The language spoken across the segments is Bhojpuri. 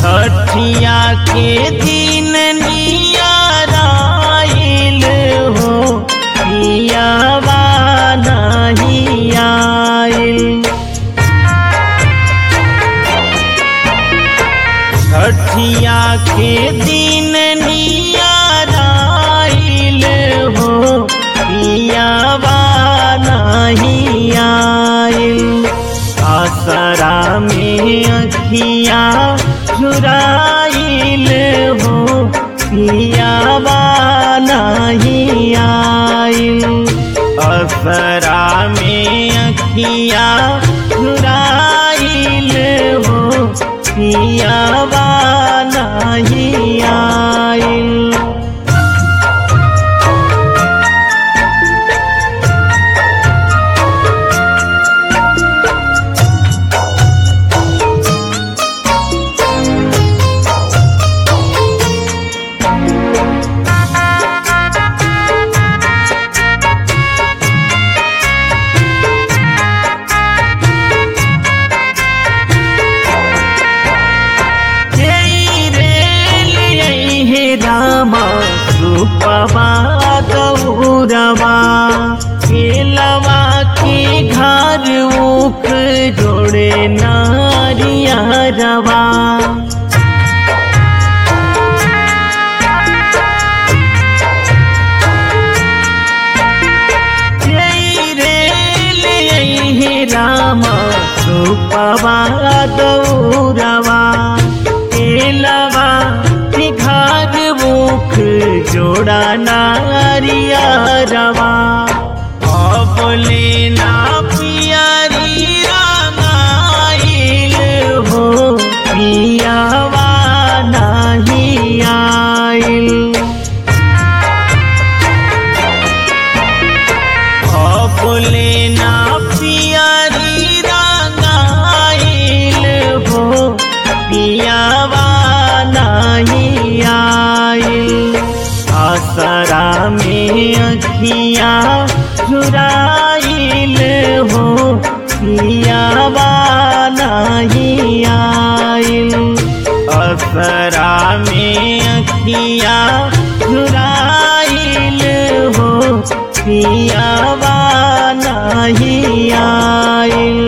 छठिया के दिन नियाराइल हो पियावा नहीं आइल छठिया के दिन नियाराइल हो पियावा नहीं आइल आसरा में अखिया झुराइल हो पियावा नहीं आइल असरा में अखिया झुराइल हो पियावा नहीं आइल जय रे हे रामा सुपवा गौरवा केलवा के घर उख जोड़े नारिया रवा जय रे हे रामा सुपवा गौरवा केलवा के घर मुख जोड़ा नारिया रवा बोले ना पियारी रामाइल हो पियावा नहीं आइल बोले ना पियारी रंगाइल हो पियावा नहीं आइल आसरा में अखिया झुराइल हो पियावा नहीं आइल असरा में अखिया झुराइल हो पियावा नहीं आइल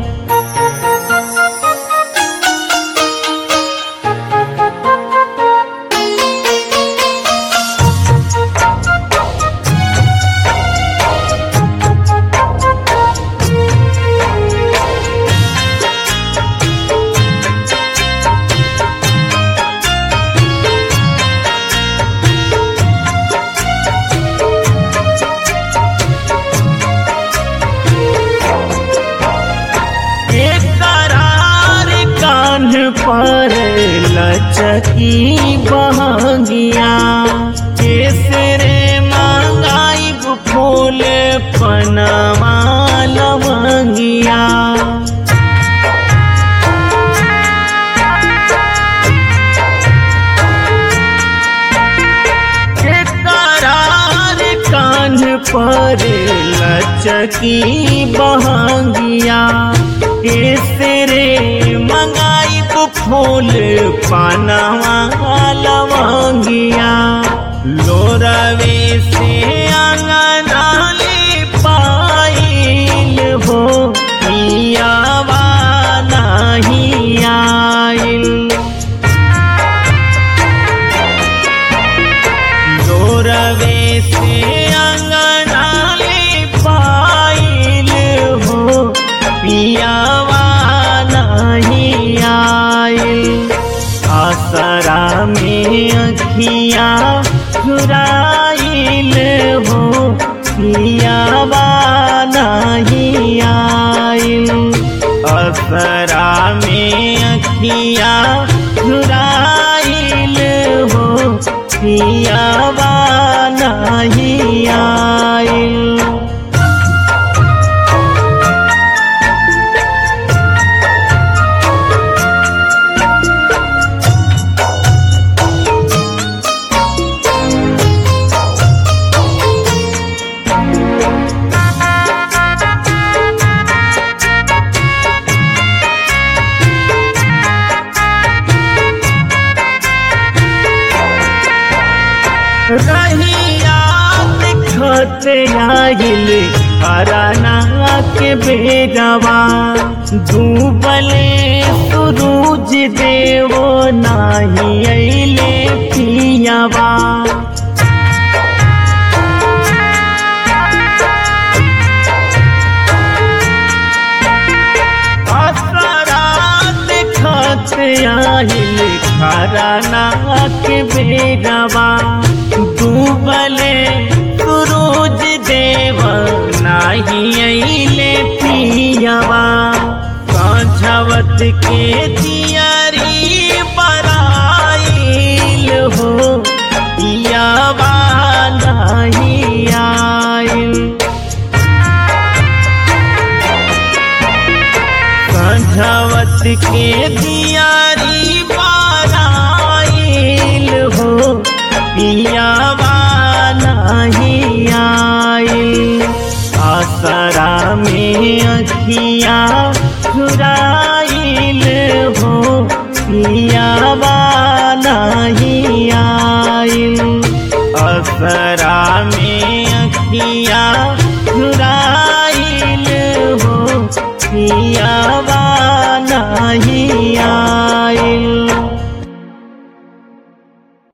एक करार कान पर लचकी बहंगिया केसरे मांगाई फूल पनमा लवंगिया एक करार कान पर लचकी बहंगिया केसरे मंगाई फूल पानवा लवंगिया लोरवे से अंगनाले पाइल हो पियावा नहीं आइल जोरवे से अंगनाले पाइल हो पियावा नहीं आइल आसरा में अखिया झुराइल हो पियावा नहीं आइल असरा में अखिया झुराइल हो पियावा नहीं आइल रहिया दिखत आइल अराना के बेरवा डूबले सूरज देवो नाही अइले पियावा असरा दिखत आइल खराना के बेरवा डूबले सूरज देव नाही अइले पियावा साझवत के दियारी बराइल हो पियावा नाही आइल संझवत के दियारी बाराइल हो पियावा नहीं आइल आसरा में अखिया चुराइल हो पियावा नहीं आइल असरा में अखिया